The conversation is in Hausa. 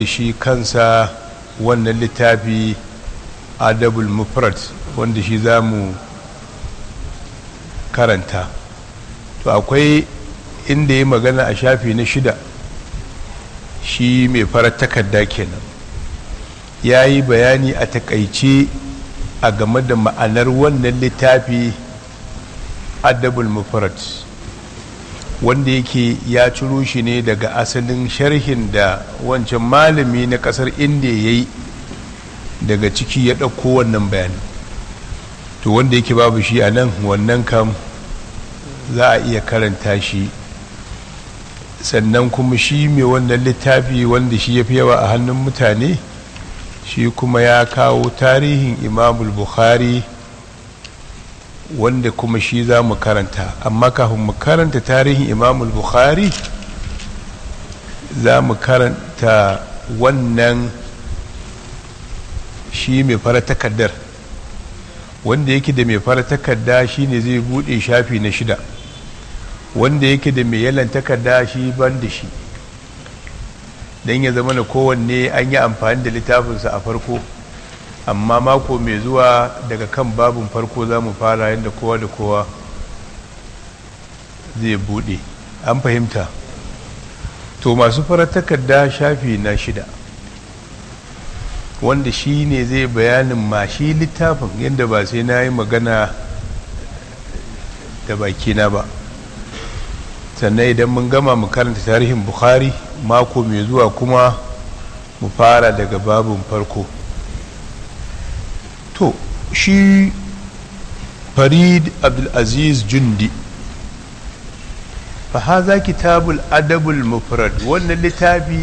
shi kansa wannan littafi adabul mufrad wanda shi za mu karanta to akwai inda ya magana a shafi na shida shi mai farar takarda kenan ya yi bayani a takaice a game da ma'anar wannan littafi adabul mufrad wanda yake ya ciro shi ne daga asalin sharhin da wancan malami na kasar inda ya yi daga ciki ya ɗauko wannan bayani to wanda yake babu shi a nan wannan kam za a iya karanta shi sannan kuma shi mai wannan littafi wanda shi ya fi yawa a hannun mutane shi kuma ya kawo tarihin imamul bukhari wanda kuma shi za mu karanta amma kafin mu karanta tarihin imamul bukhari za mu karanta wannan shi mai fara takardar wanda yake da mai fara takarda shi ne zai bude shafi na shida wanda yake da mai yalan takarda shi ban da shi don ya zama na kowanne an yi amfani da littafinsa a farko amma mako mai zuwa daga kan babin farko za mu fara yadda kowa da kowa zai bude an fahimta to masu farar takarda shafi na shida wanda shi ne zai bayanin ma shi littafin yadda ba sai na yi magana da bakina ba sannan idan mun gama mu karanta tarihin bukhari mako mai zuwa kuma mu fara daga babin farko to shi farid abdulaziz jundi fa haza kitabul adabul mufrad wannan littafi